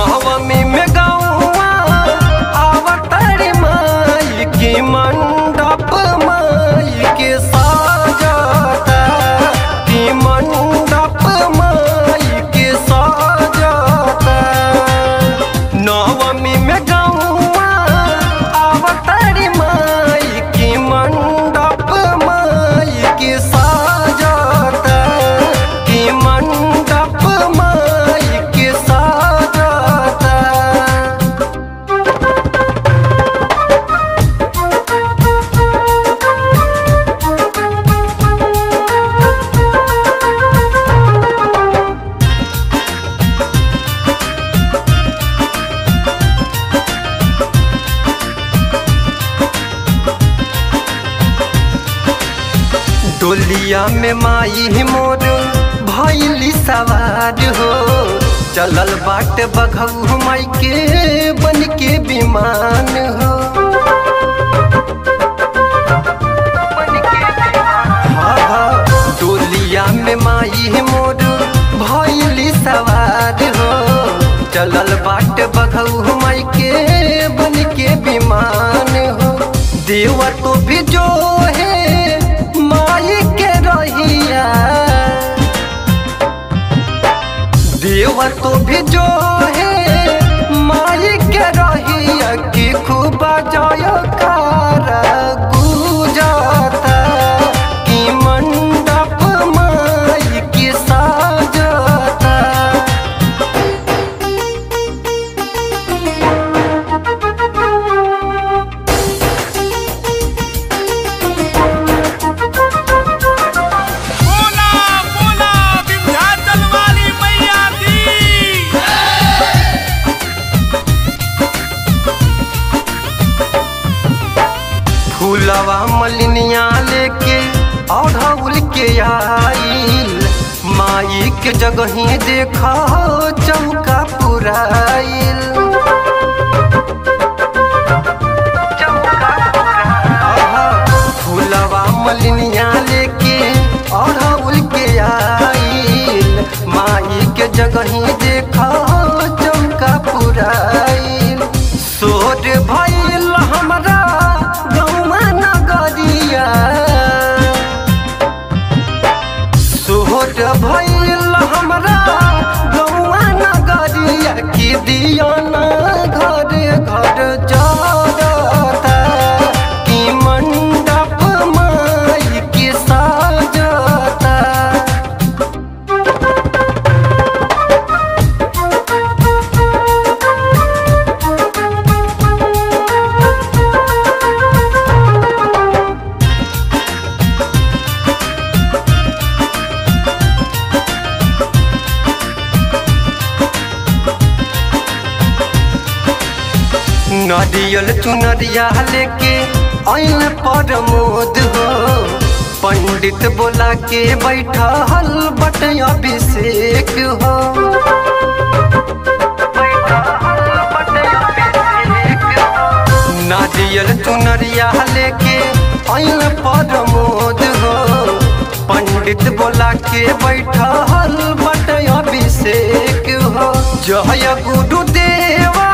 नवमी में गौआ आवतारी माई के मंडप माई के साजता की मंडप माई के साजता नवमी में गौआ आवतारी माई के मंडप माई के साजता की मंडप माई के साजता डोलिया में माई मोर भैली सवार हो चलल बाट बघऊ माई के बन के विमान हो हाँ, हाँ, डोलिया में माई मोर भैली सवार हो चलल बाट बघऊ माई के बन के विमान हो देवा तो भी जो है माई के रहिया देवा तो भी जो है माई के रहिया कि खूब जय कार गुजता कि मंडप माई के साजता बोला बोला विंध्याचल वाली मैया दी फूलवा मलिनिया लेके अढ़ौल के आइल माई के जगही देखा चौका पुराइल आहा, फूलवा मलिनिया लेके अढ़ौल के आइल माई के जगही देखा चौका पुराइल सोर भइल हमरा गौवा नगरिया सोहर भइल हमरा गौवा नगरिया कि दिया ना घर घर जरता कि मंडप माई के साजता नरियल चुनरिया लेके आइल प्रमोद हो पंडित बोला के बैठल बट अभिषेक हो नारियल चुनरिया लेके आइल प्रमोद हो पंडित बोला के बैठल बट अभिषेक हो जय गुरुदेवा